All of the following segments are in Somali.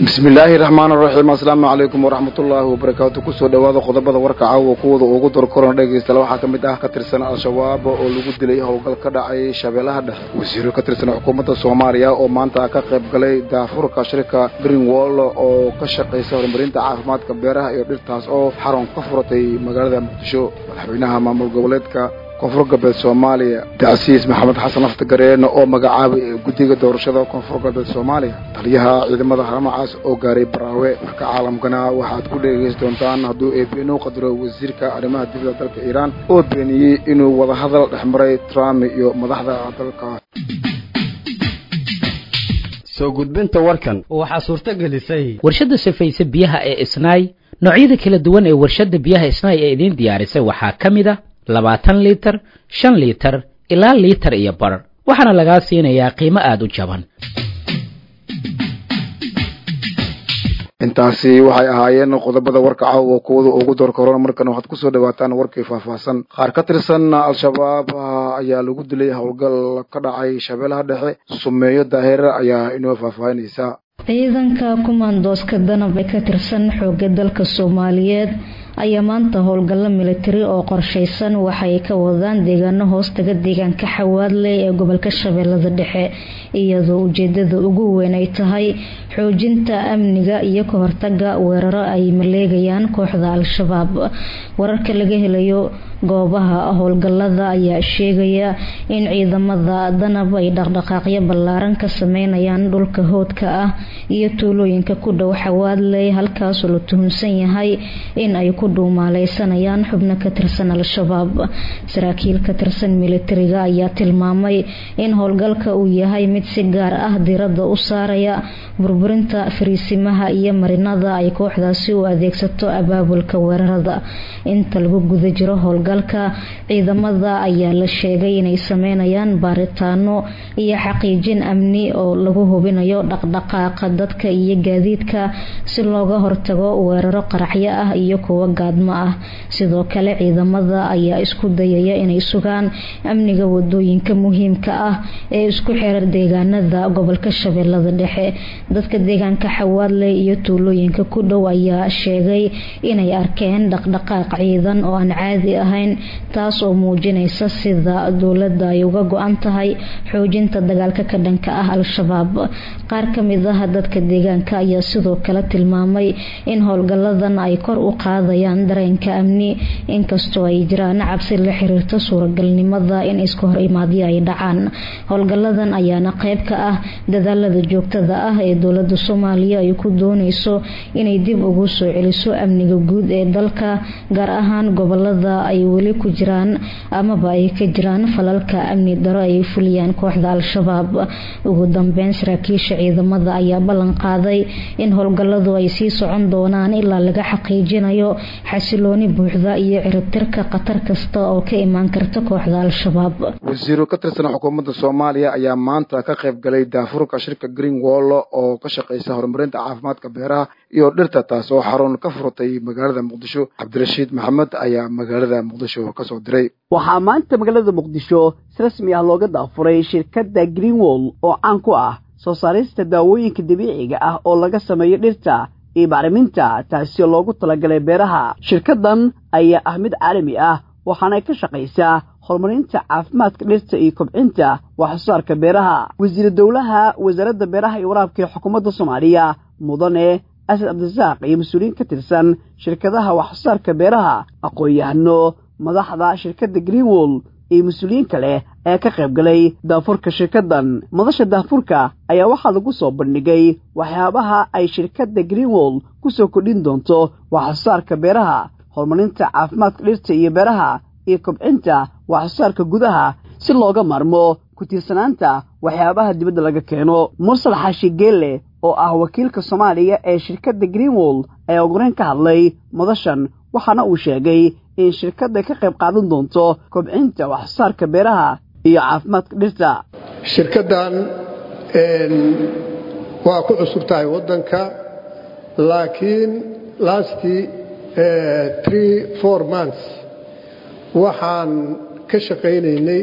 bismillaahi raxmaan raxiim asalaamu calaykum waraxmatullaahi wabarakaatu kusoo dhowaada qodobada warka caawa kuwada ugu dorkorona dhegaystayaal waxaa ka mid ah ka tirsan al-shabaab oo lagu dilay howlgal ka dhacay shabeellaha dhexe wasiiro ka tirsan xukuumadda soomaaliya oo maanta ka qayb galay daafurka shirka greenwall oo ka shaqaysa horumarinta caafimaadka beeraha iyo dhirtaas oo xarun ka furatay magaalada muqdisho madaxweynaha maamul goboleedka koonfur galbeed soomaaliya dacsiis maxamed xasan laftagareen oo magacaabay guddiga doorashada koonfur galbeed soomaaliya taliyaha ciidamada haramacaas oo gaaray baraawe marka caalamkana waxaad ku dhegaysan doontaan hadduu eebeen u qadaro wasiirka arrimaha dibadda dalka iiraan oo beeniyey inuu wadahadal dhex maray trump iyo madaxda dalka soo gudbinta warkan waxaa suurto gelisay warshadda safayse biyaha ee isnaay noocyada kala duwan ee warshadda biyaha isnaay ee idiin diyaarisay waxaa ka mid a labaatan liitar shan liitar ilaa liitar iyo bar waxaana lagaa siinayaa qiimo aada u jaban intaasi waxay ahaayeen qodobada warka caawa kuwada ugu doorka horona markan waxaad kusoo dhawaataan warkii faahfaahsan qaar ka tirsan al-shabaab ayaa lagu dilay howlgal ka dhacay shabeellaha dhexe sumeeyo daahir ayaa inoo faahfaahinaysa ciidanka kumaandooska danab ee ka tirsan xooga dalka soomaaliyeed ayaa maanta howlgallo militari oo qorshaysan waxay ka wadaan deegaano hoostaga deegaanka xawaadley ee gobolka shabeellada dhexe iyadoo ujeedada ugu weyn ay tahay xoojinta amniga iyo ka hortaga weeraro ay maleegayaan kooxda al-shabaab wararka laga helayo goobaha howlgalada ayaa sheegaya in ciidamada danab ay dhaqdhaqaaqyo ballaaran ka sameynayaan dhulka hoodka ah iyo tuulooyinka ku dhow xawaadley halkaasoo la tuhunsan yahay in ay ku dhuumaaleysanayaan xubno ka tirsan al-shabaab saraakiil ka tirsan militariga ayaa tilmaamay in howlgalka uu yahay mid si gaar ah diradda u saaraya burburinta fariisimaha iyo marinada ay kooxdaasi u adeegsato abaabulka weerarada inta lagu guda jiro howlgalka ciidamada ayaa la sheegay inay sameynayaan baaritaano iyo xaqiijin amni oo lagu hubinayo dhaqdhaqaaqa dadka iyo gaadiidka si looga hortago weeraro qaraxyo ah iyo kuwo gaadmo ah sidoo kale ciidamada ayaa isku dayaya inay sugaan amniga wadooyinka muhiimka ah ee isku xira deegaanada gobolka shabeellada dhexe dadka deegaanka xawaadley iyo tuulooyinka ku dhow ayaa sheegay inay arkeen dhaqdhaqaaq ciidan oo aan caadi ahayn taas oo muujinaysa sida dowladda ay uga go-an tahay xoojinta dagaalka ka dhanka ah al-shabaab qaar kamid ah dadka deegaanka ayaa sidoo kale tilmaamay in howlgaladan ay kor u qaadayaan dareenka amni inkastoo ay jiraan cabsi la xiriirta suuragalnimada in iska hor imaadyo ay dhacaan howlgaladan ayaana qeyb ka ah dadaalada joogtada ah ee dowlada soomaaliya ay ku dooneyso inay dib ugu soo celiso amniga guud ee dalka gaar ahaan gobolada ay weli ku jiraan amaba ay ka jiraan falalka amni daro ay fuliyaan kooxda al-shabaab ugu dambeyn saraakiisha ciidamada ayaa ballan qaaday in howlgaladu ay sii socon doonaan ilaa laga xaqiijinayo xasilooni buuxda iyo ciribtirka khatar kasta oo ka imaan karta kooxda al-shabaab wasiiro ka tirsan xukuumadda soomaaliya ayaa maanta ka qayb galay daafurka shirka greenwall oo ka shaqeysa horumarinta caafimaadka beeraha iyo dhirta taas oo xarun ka furtay magaalada muqdisho cabdirashiid maxamed ayaa magaalada muqdisho kasoo diray waxaa maanta magaalada muqdisho si rasmi ah looga daafuray shirkadda greenwall oo caan ku ah soo saarista daawooyinka dabiiciga ah oo laga sameeyo dhirta iyo bacriminta taasi oo loogu talagalay beeraha shirkaddan ayaa ah mid caalami ah waxaanay ka shaqaysaa horumarinta caafimaadka dhirta iyo kobcinta waxsoosaarka beeraha wasiir dowlaha wasaaradda beeraha iyo waraabka ee xukuumadda soomaaliya mudane asad cabdirasaaq iyo mas-uuliyiin ka tirsan shirkadaha waxsoosaarka beeraha aqoon-yahano madaxda shirkadda greenwall iyo mas-uuliyiin kale ayaa ka qayb galay daafurka shirkaddan madasha daafurka ayaa waxaa lagu soo bandhigay waxyaabaha ay shirkadda greenwall ku soo kordhin doonto waxsoosaarka beeraha horumarinta caafimaadka dhirta iyo beeraha iyo kobcinta waxsoosaarka gudaha si looga maarmo ku tiirsanaanta waxyaabaha dibadda laga keeno mursal xaashi geelle oo ah wakiilka soomaaliya ee shirkadda greenwall ayaa ugureyn ka hadlay madashan waxaana uu sheegay in shirkadda ka qayb qaadan doonto kobcinta waxsoosaarka beeraha iyo caafimaadka dhirta shirkaddan waa ku cusub tahay waddanka laakiin lastii tree four months waxaan ka shaqaynaynay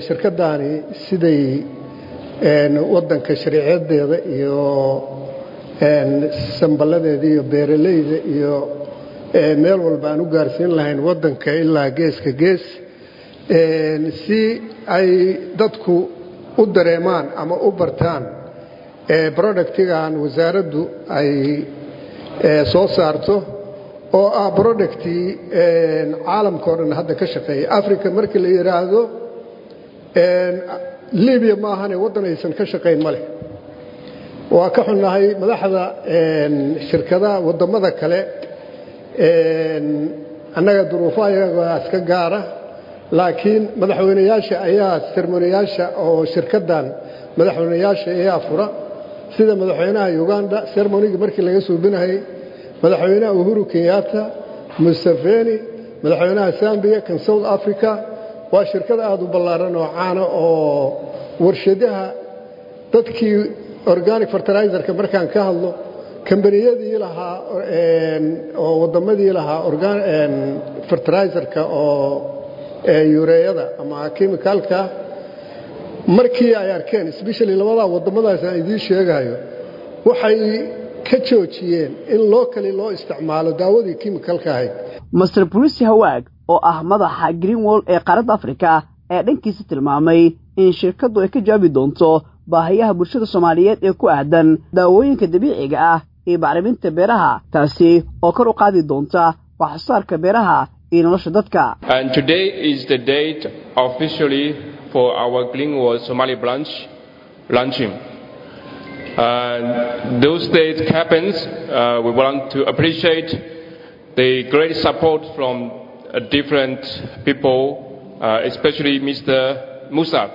shirkaddaani siday waddanka shariicadeeda iyo samballadeeda iyo beeralayda iyo meel walba aan u gaarsiin lahayn waddanka ilaa geeska gees si ay dadku u dareemaan ama u bartaan productigan wasaaraddu ay soo saarto oo ah productii caalamka o dhan hadda ka shaqeeya africa markii la yidhaahdo libiya ma ahane waddan aysan ka shaqayn ma leh waa ka xunnahay madaxda shirkadaha waddamada kale annaga duruufaha iyagaa iska gaara laakiin madaxweynayaasha ayaa sermonayaasha oo shirkaddan madaxweynayaasha ayaa fura sida madaxweynaha uganda sermonigii markii laga suubinayay madaxweynaha uhuru kenyatta museveni madaxweynaha zambiya kan south africa waa shirkad aada u ballaaran oo caana oo warshadaha dadkii organic fertilizerka markaan ka hadlo kambaniyadii lahaa oo waddamadii lahaa fertilizerka oo yureeyada ama chemicalka markii ay arkeen especially labadaa waddamadaas aan idiin sheegayo waxay ka joojiyeen in loo kali loo isticmaalo daawadii chemicalka ahayd master bruce hawaag oo ah madaxa greenwall ee qaaradda afrika ayaa dhankiisa tilmaamay in shirkaddu ay ka jawaabi doonto baahiyaha bulshada soomaaliyeed ee ku aadan daawooyinka dabiiciga ah iyo bacriminta beeraha taasi oo kor u qaadi doonta waxsoosaarka beeraha iyo nolosha dadka And today is the date officially for our Greenwall Somali branch launching. And those days happens, uh, we want to appreciate the great support from uh, different people, uh, especially Mr. Musa.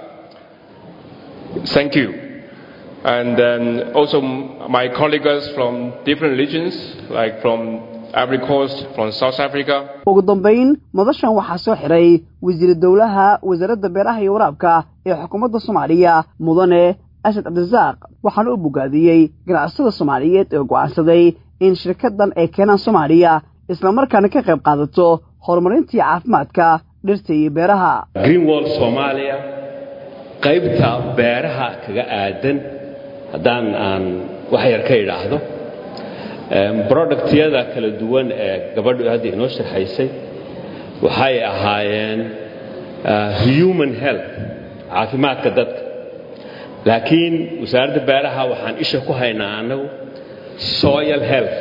Thank you. And then also my colleagues from different regions, like from Ivory Coast, from South Africa, ugu dambayn madashan waxaa soo xiray wasiir dowlaha wasaaradda beeraha iyo waraabka ee xukuumadda soomaaliya mudane asad cabdirasaaq waxaana u bogaadiyey ganacsada soomaaliyeed ee go'aansaday in shirkaddan ay keenaan soomaaliya islamarkaana ka qayb qaadato horumarintii caafimaadka dhirta iyo beeraha greenwall soomaaliya qaybta beeraha kaga aadan haddaan aan wax yar ka idhaahdo productyada kala duwan ee gabadhu hadda inoo sharxaysay waxay ahaayeen human health caafimaadka dadka laakiin wasaaradda beeraha waxaan isha ku haynaa annagu soil health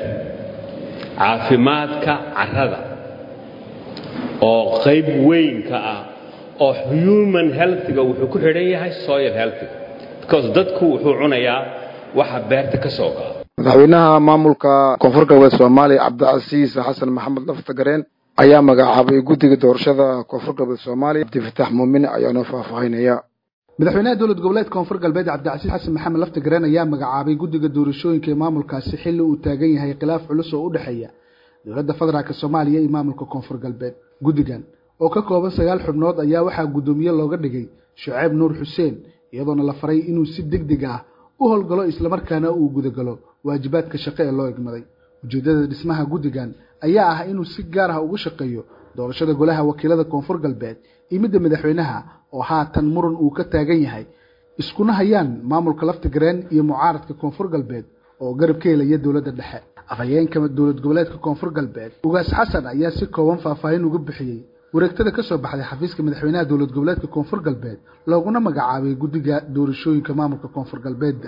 caafimaadka carrada oo qayb weyn ka ah oo human healthga wuxuu ku xidhan yahay soil healthga because dadku wuxuu cunayaa waxa beerta ka soo go'a madaxweynaha maamulka koonfur galbeed soomaaliya cabdicasiis xasan maxamed laftagareen ayaa magacaabay guddiga doorashada koonfur galbeed soomaaliya abdifataax muumin ayaa noo faahfaahinaya madaxweynaha dowlad goboleed koonfur galbeed cabdicasiis xasan maxamed laftagareen ayaa magacaabay guddiga doorashooyinka ee maamulkaasi xilli uu taagan yahay khilaaf culus oo u dhexeeya dowladda federaalk soomaaliya iyo maamulka koonfur galbeed guddigan oo ka kooban sagaal xubnood ayaa waxaa guddoomiye looga dhigay shuceyb nuur xuseen iyadoona la faray inuu si deg deg ah u howlgalo islamarkaana uu gudagalo waajibaadka shaqo ee loo egmaday ujeeddada dhismaha guddigan ayaa ah inuu si gaar ah uga shaqeeyo doorashada golaha wakiilada koonfur galbeed iyo midda madaxweynaha oo haatan muran uu ka taagan yahay iskuna hayaan maamulka laftigareen iyo mucaaradka koonfur galbeed oo garab ka helaya dowladda dhexe afhayeenka dowlad goboleedka koonfur galbeed ugaas xasan ayaa si kooban faahfaahin uga bixiyey wareegtada ka soo baxday xafiiska madaxweynaha dowlad goboleedka koonfur galbeed looguna magacaabay guddiga doorashooyinka maamulka koonfur galbeedda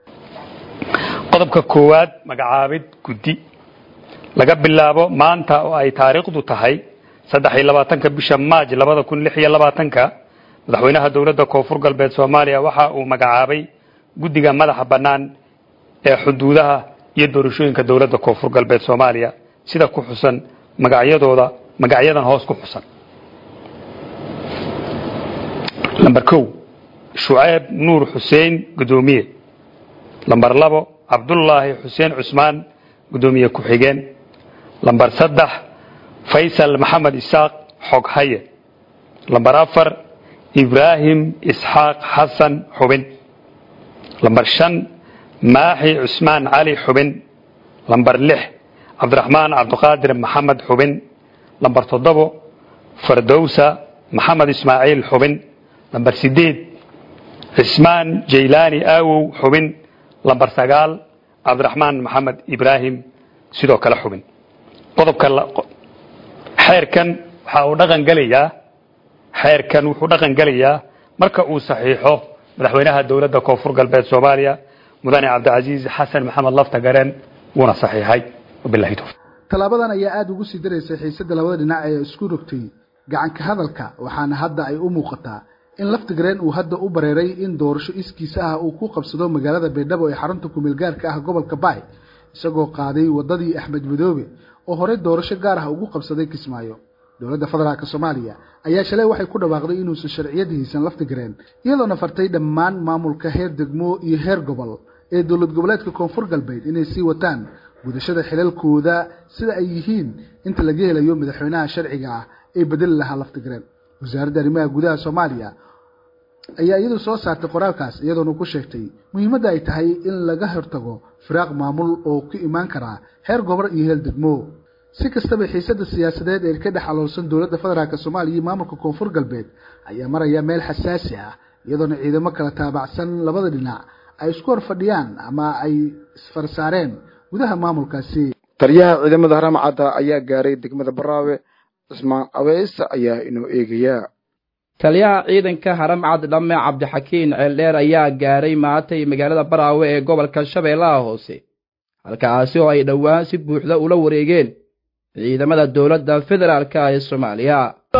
qodobka koowaad magacaabid guddi laga bilaabo maanta oo ay taariikhdu tahay saddex iyo labaatanka bisha maaj labada kun lix iyo labaatanka madaxweynaha dowladda koonfur galbeed soomaaliya waxa uu magacaabay guddiga madaxa bannaan ee xuduudaha iyo doorashooyinka dowladda koonfur galbeed soomaaliya sida ku xusan magacyadooda magacyadan hoos ku xusan lamber kow shuceyb nuur xuseen guddoomiye lamber labo cabdullaahi xuseen cusmaan guddoomiye ku-xigeen lamber saddex faysal maxamed isaaq xoghaye lamber afar ibraahim isxaaq xasan xubin lamber shan maaxi cusmaan cali xubin lamber lix cabdiraxmaan cabdiqaadir maxamed xubin lamber toddobo fardowsa maxamed ismaaciil xubin lamber sideed cismaan jaylaani aawow xubin lamber sagaal cabdiraxmaan maxamed ibraahim sidoo kale xubin qodobka xeerkan waxa uu dhaqan gelayaa xeerkan wuxuu dhaqan gelayaa marka uu saxiixo madaxweynaha dowladda koonfur galbeed soomaaliya mudane cabdicasiis xasan maxamed lafta gareen wuuna saxiixay wabilahi towfiiq tallaabadan ayaa aada ugu sii daraysay xiisadda labada dhinac ee isku rogtay gacanka hadalka waxaana hadda ay u muuqataa in laftigreen uu hadda u bareeray in doorasho iskiisa ah uu ku qabsado magaalada baydhabo ee xarunta kumeel gaarka ah gobolka baay isagoo qaaday waddadii axmed madoobe oo horey doorasho gaar ah ugu qabsaday kismaayo dowladda federaalk soomaaliya ayaa shalay waxay ku dhawaaqday inuusan sharciyada haysan laftigreen iyadoona fartay dhammaan maamulka heer degmo iyo heer gobol ee dowlad goboleedka koonfur galbeed inay sii wataan gudashada xilalkooda sida ay yihiin inta laga helayo madaxweynaha sharciga ah ee bedeli lahaa laftigreen wasaaradda arrimaha gudaha soomaaliya ayaa iyadu soo saartay qoraalkaas iyadoona ku sheegtay muhiimadda ay tahay in laga hortago firaaq maamul oo ku imaan karaa heer gobol iyo heer degmo si kastaba xiisadda siyaasadeed ee ka dhex aloolsan dowladda federaalk soomaaliya iyo maamulka koonfur galbeed ayaa maraya meel xasaasi ah iyadoona ciidamo kala taabacsan labada dhinac ay isku hor fadhiyaan ama ay isfarsaareen gudaha maamulkaasi taliyaha ciidamada haramcadda ayaa gaaray degmada baraawe cismaan abeys ayaa inoo eegayaa taliyaha ciidanka haramcad dhamme cabdixakiin ceeldheer ayaa gaaray maantay magaalada baraawe ee gobolka shabeellaha hoose halkaasi oo ay dhowaan si buuxda ula wareegeen ciidamada dowladda federaalk ee soomaaliya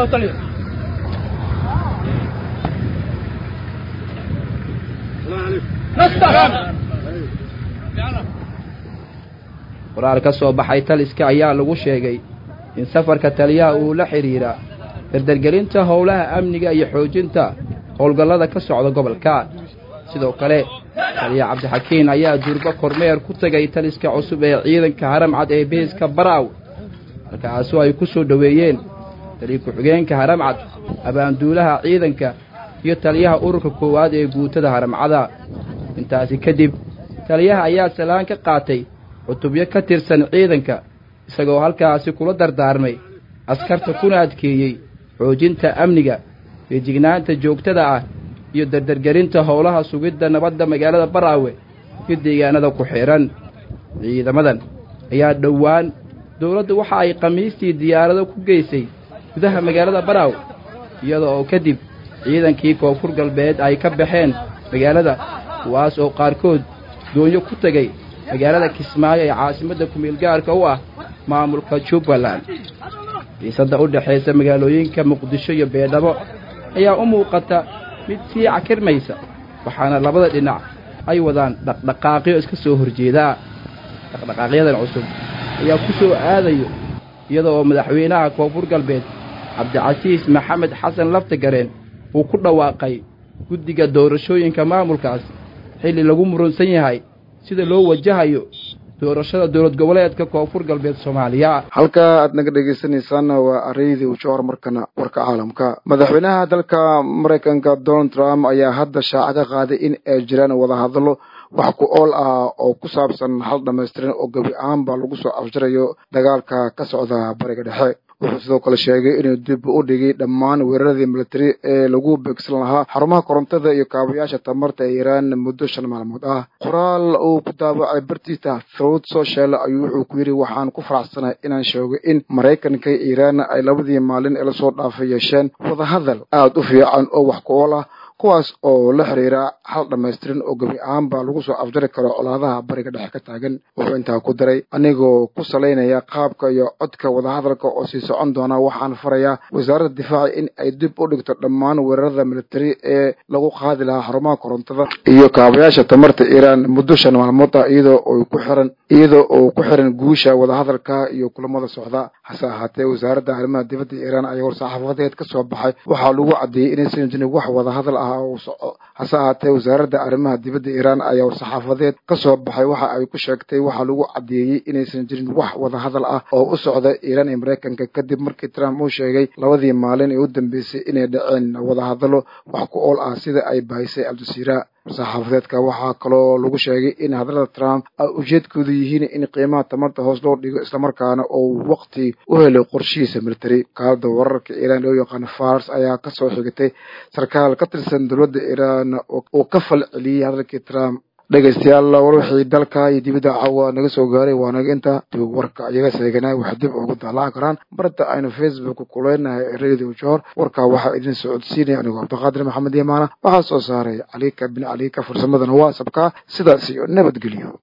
qoraal ka soo baxay taliska ayaa lagu sheegay in safarka taliyaha uu la xidhiira dardargelinta howlaha amniga iyo xoojinta howlgallada ka socda gobolka sidoo kale taliya cabdixakiin ayaa durbo kormeer ku tegay taliska cusub ee ciidanka haramcad ee beeska baraaw halkaasoo ay ku soo dhoweeyeen taliya ku-xigeenka haramcad abaanduulaha ciidanka iyo taliyaha ururka koowaad ee guutada haramcada intaasi kadib taliyaha ayaa salaan ka qaatay cutubyo ka tirsan ciidanka isagoo halkaasi kula dardaarmay askarta kuna adkeeyey xoojinta amniga feejignaanta joogtada ah iyo dardargerinta howlaha sugidda nabadda magaalada baraawe iyo deegaanada ku xidhan ciidamadan ayaa dhowaan dowladdu waxa ay khamiistii diyaarado ku geysay gudaha magaalada baraawe iyada oo kadib ciidankii koonfur galbeed ay ka baxeen magaalada kuwaas oo qaarkood doonyo ku tegay magaalada kismaayo ee caasimadda kumeelgaarka u ah maamulka jubbaland xiisadda u dhexaysa magaalooyinka muqdisho iyo beedhabo ayaa u muuqata mid sii cakirmaysa waxaana labada dhinac ay wadaan dhaqdhaqaaqyo iska soo horjeedaa dhaqdhaqaaqyadan cusub ayaa ku soo aadayo iyada oo madaxweynaha koonfur galbeed cabdicasiis maxamed xasan laftagareen uu ku dhawaaqay guddiga doorashooyinka maamulkaas xilli lagu murunsan yahay sida loo wajahayo doorashada dowlad goboleedka koonfur galbeed soomaaliya halka aad naga dhegaysanaysaanna waa areydi ujohor markana warka caalamka madaxweynaha dalka maraykanka donald trump ayaa hadda shaaca ka qaaday in ay jiraan wadahadallo wax ku ool ah oo ku saabsan hal dhammaystiran oo gebi ahaanba lagu soo afjarayo dagaalka ka socda bariga dhexe wuxuu sidoo kale sheegay inuu dib u dhigay dhammaan weeraradii militari ee lagu beegsan lahaa xarumaha korontada iyo kaabayaasha tamarta ee iiraan muddo shan maalmood ah qoraal uu ku daabacay bartiisa throat social ayuu wuxuu ku yidhi waxaan ku faraxsanahay inaan sheego in maraykanka iyo iiraan ay labadii maalin ee lasoo dhaafay yeesheen wadahadal aada u fiican oo wax ku ool ah kuwaas oo la xiriira hal dhammaystiran oo gebi ahaanba lagu soo afjari karo colaadaha bariga dhexe ka taagan wuxuu intaa ku daray anigoo ku salaynaya qaabka iyo codka wadahadalka oo sii socon doona waxaan farayaa wasaaradda difaaca in ay dib u dhigto dhammaan weerarada militari ee lagu qaadi lahaa xarumaha korontada iyo kaabayaasha tamarta iiraan muddo shan maalmood ah iyadoo oo ku xiran iyadoo oo ku xiran guusha wadahadalka iyo kulamada socda hase ahaatee wasaaradda arrimaha dibadda iiraan ayaa war-saxaafadeed ka soo baxay waxaa lagu caddeeyey inaysan jirin wax wadahadal ah hase ahaatee wasaaradda arrimaha dibadda iiraan ayaa war-saxaafadeed ka soo baxay waxa ay ku sheegtay waxaa lagu caddeeyey inaysan jirin wax wadahadal ah oo u socda iiraan iyo maraykanka kadib markii trump uu sheegay labadii maalin ee u dambeysay inay dhaceen wadahadallo wax ku ool ah sida ay bahisay aljaziira war-saxaafadeedka waxaa kaloo lagu sheegay in hadallada trump ay ujeedkoodu yihiin in qiimaha tamarta hoos loo dhigo islamarkaana uu waqti u helay qorshihiisa military kaalada wararka iiraan loo yaqaano fars ayaa kasoo xigatay sarkaal ka tirsan dowladda iiraan oo ka fal celiyey hadalkii trump dhegaystayaal war wixii dalka iyo dibadda caawa naga soo gaaray waa naga inta dib warka iyaga seeganaa wax dib ugu daalaacan karaan barta aynu facebook kuleynahay radio johor warka waxaa idin socodsiinaya anigoo cabdiqaadir maxamed yamaana waxaa soo saaray calika bin calika farsamadana waa sabkaa sidaas iyo nabadgelyo